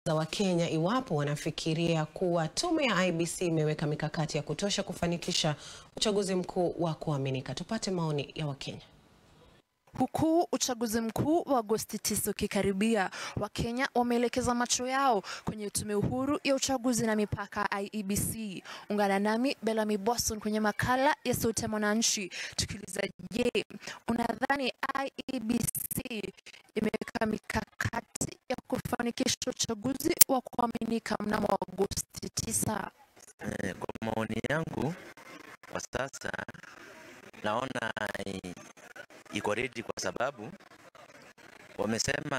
za Wakenya iwapo wanafikiria kuwa tume ya IEBC imeweka mikakati ya kutosha kufanikisha uchaguzi mkuu wa kuaminika. Tupate maoni ya Wakenya. Huku uchaguzi mkuu wa Agosti 9 ukikaribia, Wakenya wameelekeza macho yao kwenye tume huru ya uchaguzi na mipaka IEBC. Ungana nami Bellamy Boston kwenye makala ya Sauti ya Mwananchi tukiuliza, je, unadhani IEBC imeweka mikakati ya kufanikisha uchaguzi wa kuaminika mnamo Agosti 9? Eh, Kwa maoni yangu kwa sasa naona i- iko ready kwa sababu wamesema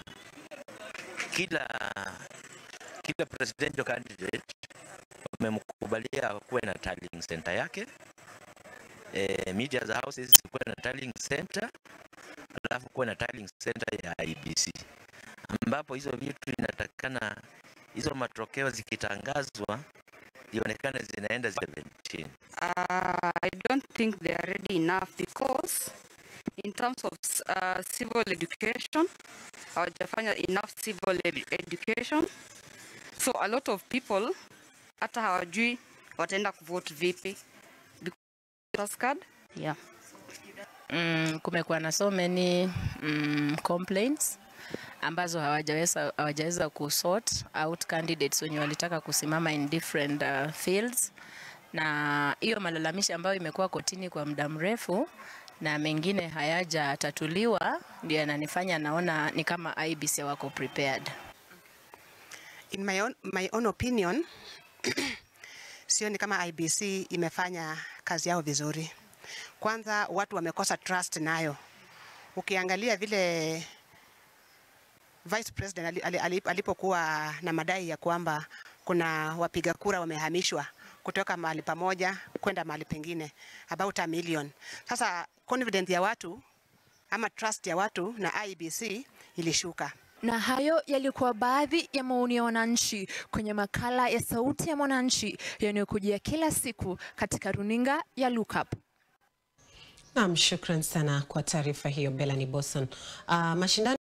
kila kila presidential candidate wamemkubalia kuwe na tallying center yake eh, media za houses kuwe na tallying center alafu kuwe na tallying center ya IBC ambapo hizo vitu inatakikana hizo matokeo zikitangazwa ionekane zinaenda zile chini. Uh, I don't think they are ready enough because in terms of uh, civil education, hawajafanya enough civil ed education. So a lot of people hata hawajui wataenda kuvote vipi. Because card? Yeah. Mm, kumekuwa na so many mm, complaints ambazo hawajaweza hawajaweza kusort out candidates wenye walitaka kusimama in different uh, fields, na hiyo malalamishi ambayo imekuwa kotini kwa muda mrefu na mengine hayajatatuliwa ndio yananifanya naona ni kama IEBC wako prepared. In my own, my own opinion, sioni kama IBC imefanya kazi yao vizuri. Kwanza watu wamekosa trust nayo. Ukiangalia vile Vice President ali- ali- ali- alipokuwa na madai ya kwamba kuna wapiga kura wamehamishwa kutoka mahali pamoja kwenda mahali pengine about a million. Sasa confidence ya watu ama trust ya watu na IBC ilishuka. Na hayo yalikuwa baadhi ya maoni ya wananchi kwenye makala ya Sauti ya Mwananchi yanayokujia kila siku katika runinga ya Look Up. Naam, shukran sana kwa taarifa hiyo Bellamy Boston. Uh, mashindano